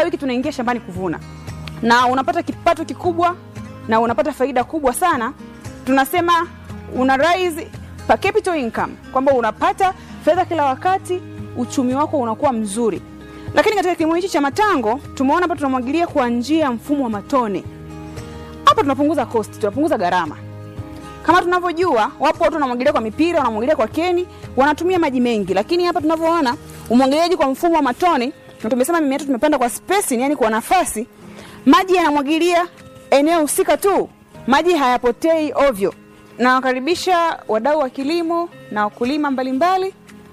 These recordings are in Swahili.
wiki tunaingia shambani kuvuna na unapata kipato kikubwa na unapata faida kubwa sana tunasema una rise per capital income kwamba unapata fedha kila wakati uchumi wako unakuwa mzuri lakini katika kilimo hichi cha matango tumeona hapa tunamwagilia kwa njia ya mfumo wa matone hapa tunapunguza cost tunapunguza gharama kama tunavyojua wapo watu wanamwagilia kwa mipira wanamwagilia kwa keni wanatumia maji mengi lakini hapa tunavyoona umwagiliaji kwa mfumo wa matone na tumesema mimea yetu tumepanda kwa spacing yani kwa nafasi maji yanamwagilia eneo husika tu maji hayapotei ovyo nawakaribisha wadau wa kilimo na wakulima mbalimbali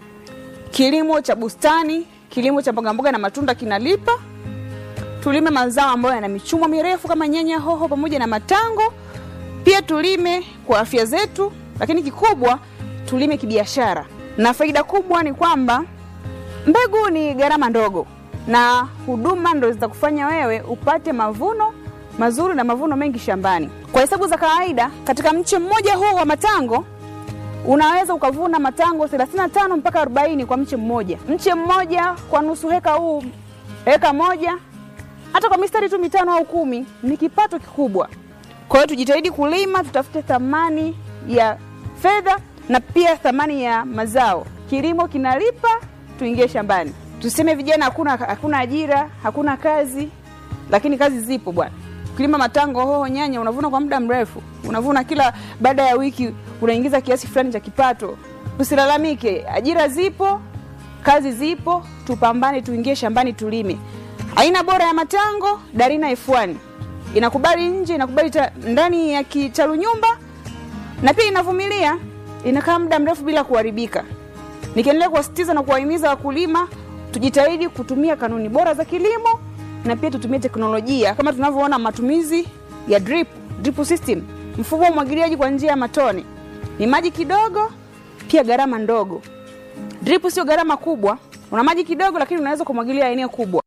kilimo cha bustani kilimo cha mbogamboga na matunda kinalipa tulime mazao ambayo yana michumo mirefu kama nyanya hoho pamoja na matango pia tulime kwa afya zetu lakini kikubwa tulime kibiashara na faida kubwa ni kwamba mbegu ni gharama ndogo na huduma ndo zitakufanya wewe upate mavuno mazuri na mavuno mengi shambani kwa hesabu za kawaida katika mche mmoja huu wa matango unaweza ukavuna matango 35 mpaka 40 kwa mche mmoja mche mmoja kwa nusu heka huu heka moja hata kwa mistari tu mitano au kumi ni kipato kikubwa kwa hiyo tujitahidi kulima tutafute thamani ya fedha na pia thamani ya mazao kilimo kinalipa tuingie shambani tuseme vijana hakuna hakuna ajira hakuna kazi lakini kazi zipo bwana kilima matango hoho nyanya unavuna kwa muda mrefu unavuna kila baada ya wiki unaingiza kiasi fulani cha kipato tusilalamike ajira zipo kazi zipo tupambane tuingie shambani tulime aina bora ya matango darina f1 inakubali nje inakubali ta, ndani ya kitalu nyumba na pia inavumilia inakaa muda mrefu bila kuharibika nikiendelea kuwasitiza na kuwahimiza wakulima tujitahidi kutumia kanuni bora za kilimo na pia tutumie teknolojia kama tunavyoona matumizi ya drip, drip system mfumo wa umwagiliaji kwa njia ya matone ni maji kidogo pia gharama ndogo drip sio gharama kubwa una maji kidogo lakini unaweza kumwagilia eneo kubwa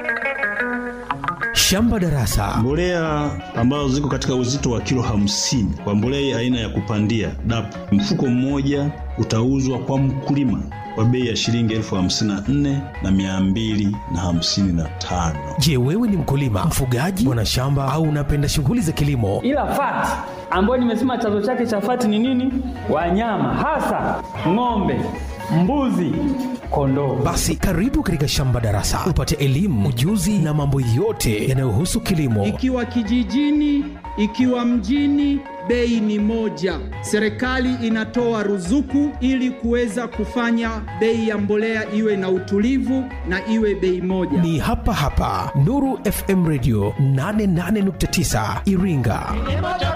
Shamba Darasa. Mbolea ambazo ziko katika uzito wa kilo hamsini kwa mbolea aina ya kupandia DAP, mfuko mmoja utauzwa kwa mkulima kwa bei ya shilingi elfu hamsini na nne na mia mbili na hamsini na tano. Je, wewe ni mkulima, mfugaji, mwanashamba au unapenda shughuli za kilimo? ila fati ambayo nimesema chanzo chake cha fati ni nini? Wanyama hasa ng'ombe, mbuzi, kondoo. Basi karibu katika Shamba Darasa upate elimu, ujuzi na mambo yote yanayohusu kilimo. ikiwa kijijini, ikiwa mjini, bei ni moja. Serikali inatoa ruzuku ili kuweza kufanya bei ya mbolea iwe na utulivu na iwe bei moja. Ni hapa hapa Nuru FM Radio 88.9 Iringa.